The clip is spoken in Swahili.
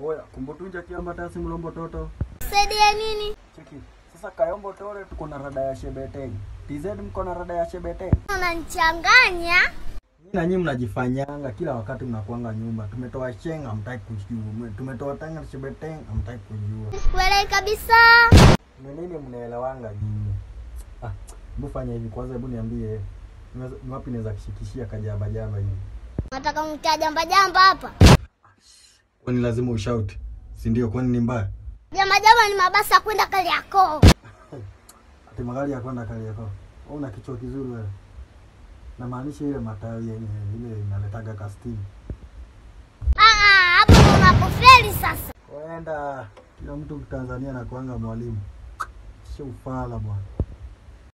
Oya, kumbutunja kiamba tasi mlombo toto. Saidia nini? Cheki. Sasa Kayombo Tore tuko na rada ya Shebeteng. TZ mko na rada ya Shebeteng. Unanichanganya. Nyinyi na nyinyi mnajifanyanga kila wakati mnakuanga nyumba. Tumetoa Sheng hamtaki kujua. Tumetoa Tanga Shebeteng hamtaki kujua. Sikuelewi kabisa. Ni nini mnaelewanga nyinyi? Ah, hebu fanya hivi kwanza, hebu niambie ni ni wapi naweza kushikishia kajamba jamba hivi. Nataka mtia jamba jamba hapa. Kwani lazima ushout? Si ndio? Kwani ni mbaya? Jamba jamba ni mabasi ya kwenda Kariakoo. Ati magari ya kwenda Kariakoo. Wewe una kichwa kizuri wewe. Namaanisha ile matawi yenye ile inaletaga kastini. Ah, ah, hapo ndo unapofeli sasa. Wenda kila mtu Tanzania anakuanga mwalimu. Sio ufala bwana.